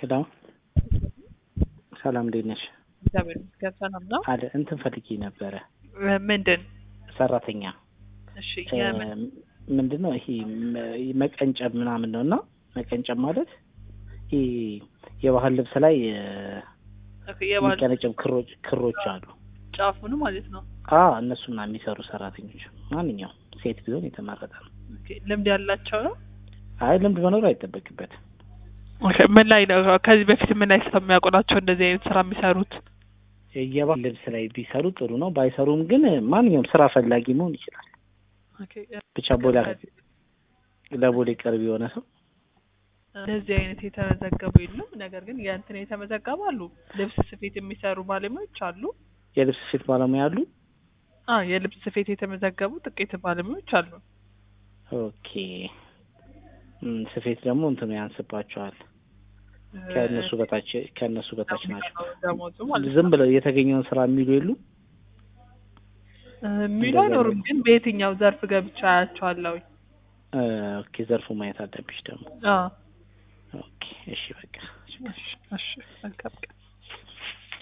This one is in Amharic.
ሄሎ ሰላም እንዴት ነሽ? እግዚአብሔር ይመስገን ሰላም ነው። አለ እንትን ፈልጌ ነበረ እ ምንድን ሰራተኛ እሺ እ የምን ምንድን ነው ይሄ መ- መቀንጨብ ምናምን ነው እና መቀንጨብ ማለት ይሄ የባህል ልብስ ላይ እ ኦኬ፣ የባህል የሚቀነጨብ ክሮች ክሮች አሉ። ጫፉን ማለት ነው። አ እነሱና የሚሰሩ ሰራተኞች ማንኛውም ሴት ቢሆን የተመረጠ ነው። ኦኬ፣ ልምድ ያላቸው ነው። አይ ልምድ መኖር አይጠበቅበትም። ኦኬ፣ ምን ላይ ነው ከዚህ በፊት ምን ላይ ስለሚያውቁ ናቸው እንደዚህ አይነት ስራ የሚሰሩት? የባህል ልብስ ላይ ቢሰሩ ጥሩ ነው። ባይሰሩም ግን ማንኛውም ስራ ፈላጊ መሆን ይችላል። ኦኬ፣ ብቻ ቦሌ ለቦሌ ቅርብ የሆነ ሰው እንደዚህ አይነት የተመዘገቡ የሉም። ነገር ግን የእንትን የተመዘገቡ አሉ። ልብስ ስፌት የሚሰሩ ባለሙያዎች አሉ። የልብስ ስፌት ባለሙያ አሉ። አ የልብስ ስፌት የተመዘገቡ ጥቂት ባለሙያዎች አሉ። ኦኬ እም፣ ስፌት ደግሞ እንትኑ ያንስባቸዋል። ከእነሱ በታች ከእነሱ በታች ናቸው። ደሞዙ ማለት ነው። ዝም ብለው የተገኘውን ስራ የሚሉ የሉ። እ የሚሉ አይኖሩም። ግን በየትኛው ዘርፍ ገብቻ አያቸዋለሁ። እ፣ ኦኬ ዘርፉ ማየት አለብሽ ደግሞ። አ ኦኬ እሺ በቃ እሺ፣ እሺ፣ መልካም ቀን